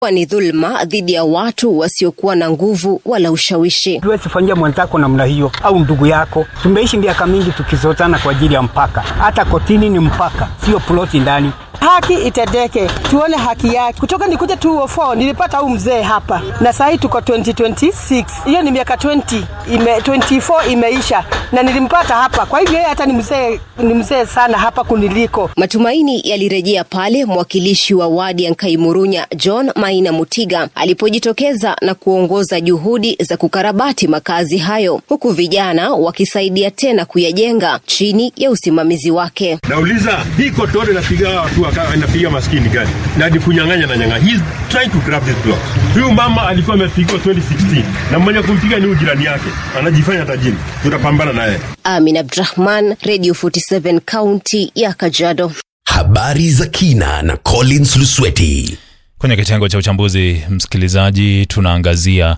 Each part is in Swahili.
ni dhulma dhidi ya watu wasiokuwa na nguvu wala ushawishi. Huwezi fanyia mwenzako namna hiyo au ndugu yako. Tumeishi miaka mingi tukizozana kwa ajili ya mpaka, hata kotini ni mpaka, sio ploti ndani. Haki itendeke, tuone haki yake. Kutoka nikuja 204 nilipata huu mzee hapa, na sahii tuko 2026 hiyo ni miaka 20 ime, 24 imeisha, na nilimpata hapa. Kwa hivyo yeye hata ni mzee, ni mzee sana hapa kuniliko. Matumaini yalirejea pale mwakilishi wa wadi ya Nkaimurunya John Maina Mutiga alipojitokeza na kuongoza juhudi za kukarabati makazi hayo, huku vijana wakisaidia tena kuyajenga chini ya usimamizi wake. Nauliza, hii kotore inapiga watu waka- inapiga maskini gani na ni kunyang'anya na nyang'anya. He's trying to grab this block. Huyu mama alikuwa amepigwa 2016 na mwenye kumpiga ni huyu jirani yake, anajifanya tajiri. Tutapambana naye. Amin Abdrahman, Radio 47 kaunti ya Kajiado. Habari za kina na Collins Lusweti. Kwenye kitengo cha uchambuzi, msikilizaji, tunaangazia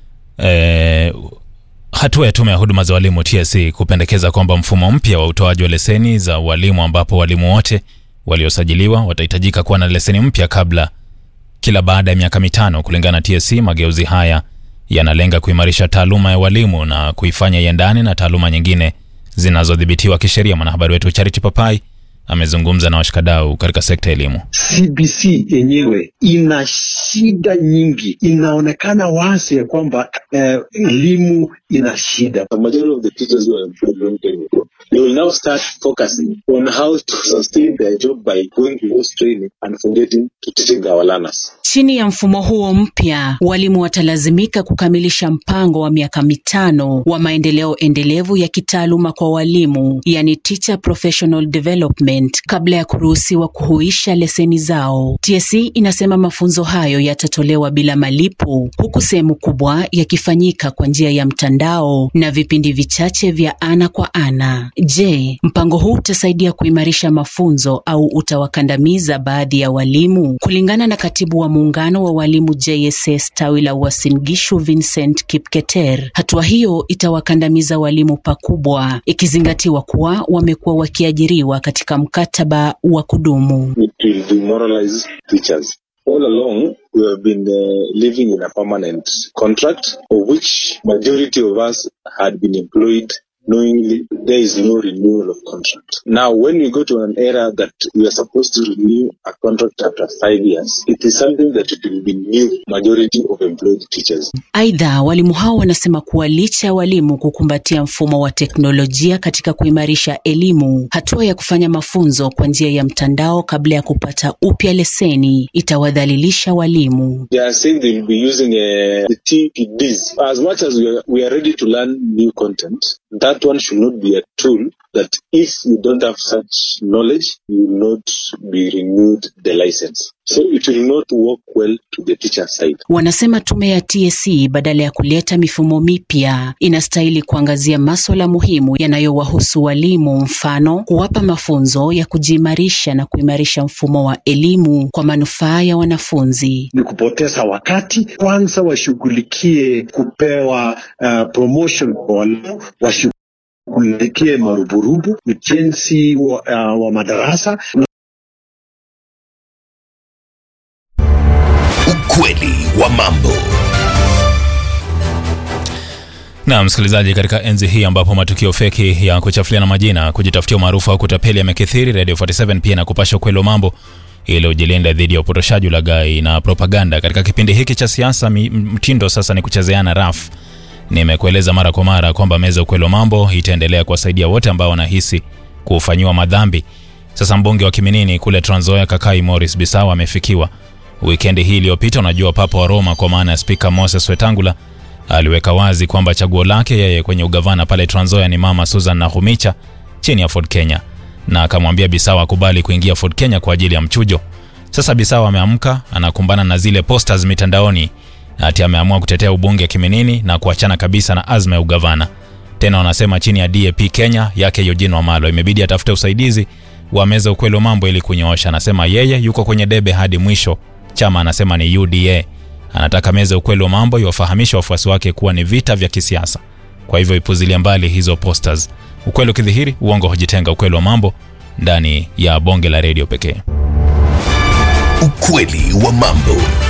eh, hatua ya tume ya huduma za walimu TSC kupendekeza kwamba mfumo mpya wa utoaji wa leseni za walimu ambapo walimu wote waliosajiliwa watahitajika kuwa na leseni mpya kabla kila baada ya miaka mitano. Kulingana na TSC, mageuzi haya yanalenga kuimarisha taaluma ya walimu na kuifanya iendane na taaluma nyingine zinazodhibitiwa kisheria. Mwanahabari wetu Charity Papai amezungumza na washikadau katika sekta ya elimu. CBC yenyewe ina shida nyingi. Inaonekana wazi ya kwamba eh, elimu ina shida. The majority of the teachers who are employed long time ago, they will now start focusing on how to sustain their job by going to those training and forgetting to teaching our learners. Chini ya mfumo huo mpya, walimu watalazimika kukamilisha mpango wa miaka mitano wa maendeleo endelevu ya kitaaluma kwa walimu, yani Teacher Professional Development, kabla ya kuruhusiwa kuhuisha leseni zao. TSC inasema mafunzo hayo yatatolewa bila malipo, huku sehemu kubwa yakifanyika kwa njia ya mtandao na vipindi vichache vya ana kwa ana. Je, mpango huu utasaidia kuimarisha mafunzo au utawakandamiza baadhi ya walimu? Kulingana na katibu wa muungano wa walimu JSS tawi la Uasin Gishu Vincent Kipketer, hatua hiyo itawakandamiza walimu pakubwa, ikizingatiwa kuwa wamekuwa wakiajiriwa katika mkataba wa kudumu. It will demoralize teachers. All along, we have been uh, living in a permanent contract, of which majority of us had been employed knowingly there is no renewal of contract. Now, when we go to an era that we are supposed to renew a contract after five years, it is something that it will be new majority of employed teachers. Aidha, walimu hao wanasema kuwa licha ya walimu kukumbatia mfumo wa teknolojia katika kuimarisha elimu, hatua ya kufanya mafunzo kwa njia ya mtandao kabla ya kupata upya leseni itawadhalilisha walimu. They are saying they will be using uh, the TPDs. As much as we are, we are ready to learn new content, that one should not be a tool that if you don't have such knowledge, you will not be renewed the license. So it will not work well to the teacher side. Wanasema tume ya TSC badala ya kuleta mifumo mipya inastahili kuangazia maswala muhimu yanayowahusu walimu, mfano kuwapa mafunzo ya kujiimarisha na kuimarisha mfumo wa elimu kwa manufaa ya wanafunzi. Ni kupoteza wakati. Kwanza washughulikie kupewa uh, promotion kwa walimu, washughulikie maruburubu, ujenzi wa, uh, wa madarasa Ukweli wa mambo. Na msikilizaji, katika enzi hii ambapo matukio feki ya kuchafuliana majina, kujitafutia umaarufu au kutapeli yamekithiri, Radio 47 pia na kupasha ukweli wa mambo ili ujilinda dhidi ya upotoshaji, ulaghai na propaganda. Katika kipindi hiki cha siasa, mi- mtindo sasa ni kuchezeana rafu. Nimekueleza mara kwa mara kwamba meza ya ukweli wa mambo itaendelea kuwasaidia wote ambao wanahisi kufanyiwa madhambi. Sasa mbunge wa Kiminini kule Trans Nzoia, Kakai Morris Bisawa amefikiwa wikendi hii iliyopita. Unajua, papa wa Roma kwa maana ya Spika Moses Wetangula aliweka wazi kwamba chaguo lake yeye kwenye ugavana pale Trans Nzoia ni mama Susan Nakhumicha chini ya Ford Kenya, na akamwambia Bisawa akubali kuingia Ford Kenya kwa ajili ya mchujo. Sasa Bisawa ameamka anakumbana na zile posters mitandaoni, ati ameamua kutetea ubunge Kiminini na kuachana kabisa na azma ya ugavana. Tena wanasema chini ya DAP Kenya yake Eugene Wamalwa imebidi atafute usaidizi wa meza ukweli wa mambo ili kunyoosha. Anasema yeye yuko kwenye debe hadi mwisho. Chama anasema ni UDA. Anataka meza ukweli wa mambo iwafahamishe wafuasi wake kuwa ni vita vya kisiasa, kwa hivyo ipuzilia mbali hizo posters. Ukweli ukidhihiri, uongo hujitenga. Ukweli wa mambo ndani ya bonge la redio pekee. Ukweli wa mambo.